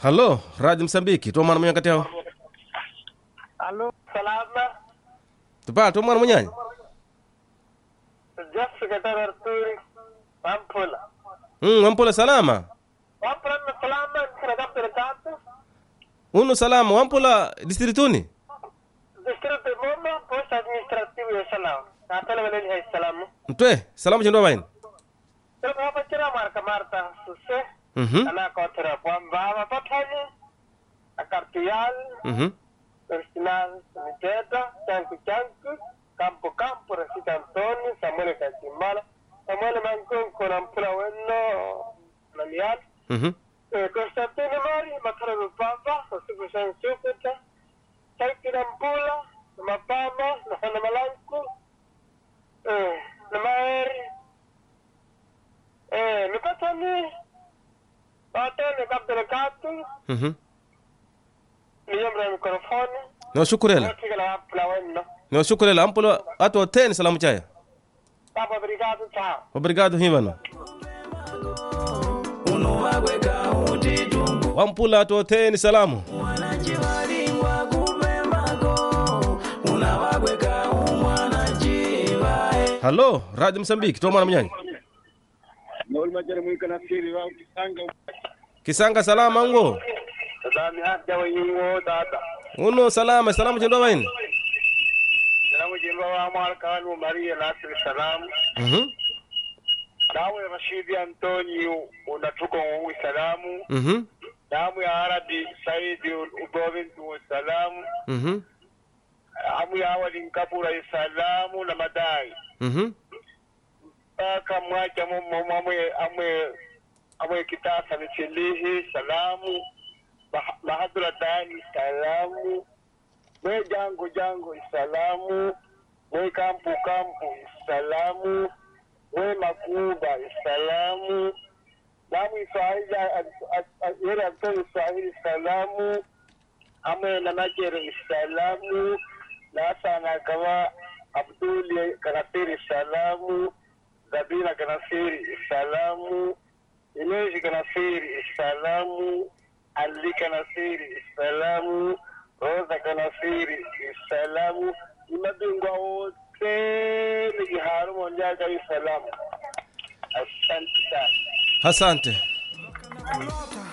halo radio msambiki tomwana munyanya kati yao Allo, salama. tupa tomwana munyanya Jeff Secretary Arturi. Pampula. mm, wampula salama Pampula na salama, kina kapta katu. unu salama wampula distrituni Distrito Moma, post administrativo ya salama. Natala wale ni salamu. ntwe salamu chendwa baini Pero hapa chira marka marta suse. mhm Ana kotra kwamba mapatani. Akartuyal. mhm Personal Saniteta, Chanku Chanku, Campo Campo, Rosita Antonio, Samuel Kachimala, Samuel Mancon, Conampula Bueno, Nanial, mhm eh, Constantino Mari, Makara Rupapa, Josifu San Chukuta, Chanki Nampula, Mapama, Nahana Malanku, eh, Namaeri, eh, Nipatani, Patani, Kapdelekatu, mhm Niyamra mikrofoni, niwashukurela Natigala Wapula Bueno, niwashukurela ampula atu teni salamu chaya Papa Obrigado, tchau. obrigado hivano wampula atu teni salamu halo radio msambiki tomwana munyanya Nolmajere mwika nasiri wa kisanga kisanga salama ngo Sadami haja wa yingo tata. uno salama salamu chendwa baini Salamu jimba wa amal kanu Maria Nasri salamu. mhm Nawe Rashidi Antonio unatuko ngui salamu. mhm Namu ya Arabi Saidi Ubovin tu salamu. mhm Amu ya awali Nkabura salamu na madai. mhm Paka mwaja mumo amwe amwe amwe kitasa michilihi salamu. Bah- Bahadura Dani salamu. Mwe jango jango salamu. Mwe kampu kampu salamu. Mwe makuba salamu. Namu Iswahili yere Antoni Iswahili salamu. Amwe na Najere salamu. Nasa na kawa Abduli Kanasiri salamu. Zabina Kanasiri salamu. Ileji Kanasiri salamu. Ali Kanasiri salamu. Rosa Kanasiri salamu. Ni mabingwa wote ni Kiharu Monjaga salamu. Asante sana. asante